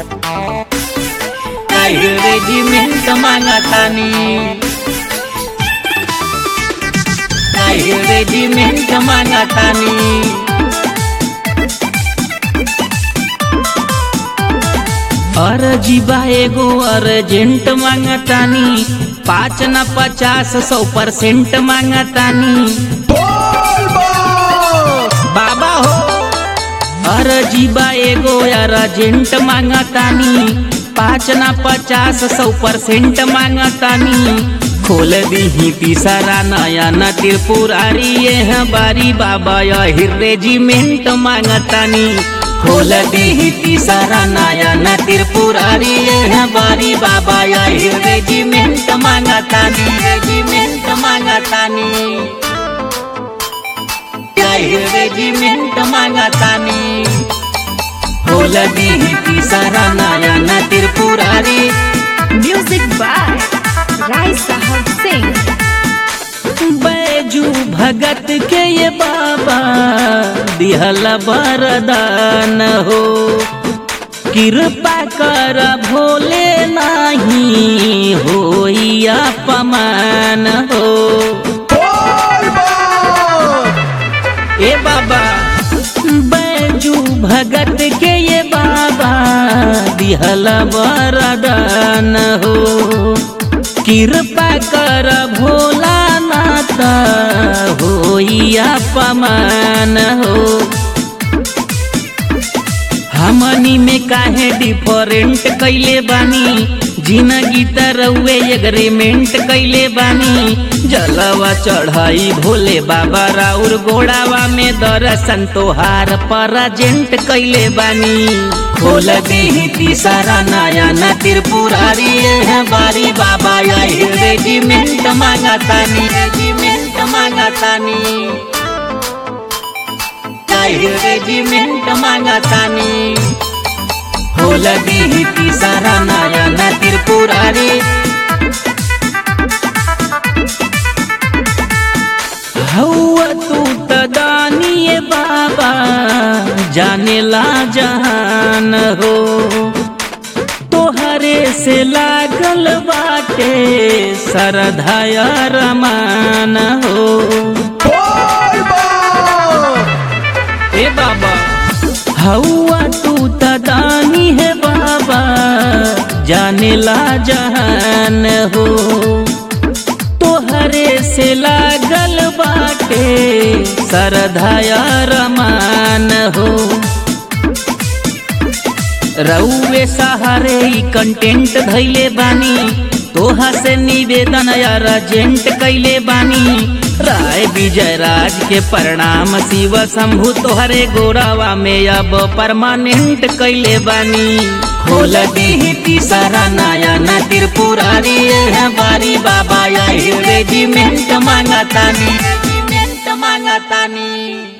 काही रेजिमेंट मागतानी काही रेजिमेंट मागतानी अरजीबा एगो अर्जेंट मांगतानी पाँच न पचास सौ परसेंट मांगतानी बाबा हो अरजीबा एगो अर्जेंट मांगतानी पाँच न पचास सौ परसेंट मांगतानी खोल दीही तीसरा नया न त्रिपुरारी ये बारी बाबा यही रेजिमेंट मांगतानी खोल दीही तीसरा नया न त्रिपुरारी ये बारी बाबा यही रेजिमेंट मांगतानी रेजिमेंट मांगतानी यही रेजिमेंट मांगतानी खोल दीही तीसरा नया न Tripurari Music by Rai Sahab Singh. Baiju भगत के ये बाबा दिहल बरदान हो कृपा कर भोले नाही हो अपमान हो ए बाबा बैजू भगत के ये बाबा दिहल वरदान हो कृपा कर भोला नाता हो अपमान हो हमनी में काहे डिफरेंट कैले बानी जिंदगी तरउए एग्रीमेंट कैले बानी जलवा चढ़ाई भोले बाबा राउर गोड़ावा में दर्शन तोहार परजेंट कैले बानी खोल दीही तीसरा नया न त्रिपुरारी है बारी बाबा यही रेजिमेंट मांगतानी रेजिमेंट मांगतानी काही रेजिमेंट मागतानी खोल दीही तीसरा नया न त्रिपुरारी हौआ तू त दानिए बाबा जानेला जहान हो तोहरे से लागल बाटे सरधाया रमान हो ए बाबा हौआ तू त दानी है बाबा जानेला जहान हो तोहरे से लागल बाटे सरधाया रमान हो रउए सहारे ई कंटेंट धैले बानी तोहा से निवेदन अर्जेंट कैले बानी राय विजय राज के प्रणाम शिव शंभु तोहरे गोरावा में अब परमानेंट कैले बानी खोल दीही तीसरा नया न त्रिपुरारी है बारी बाबा यही रेजिमेंट मांगतानी रेजिमेंट मांगतानी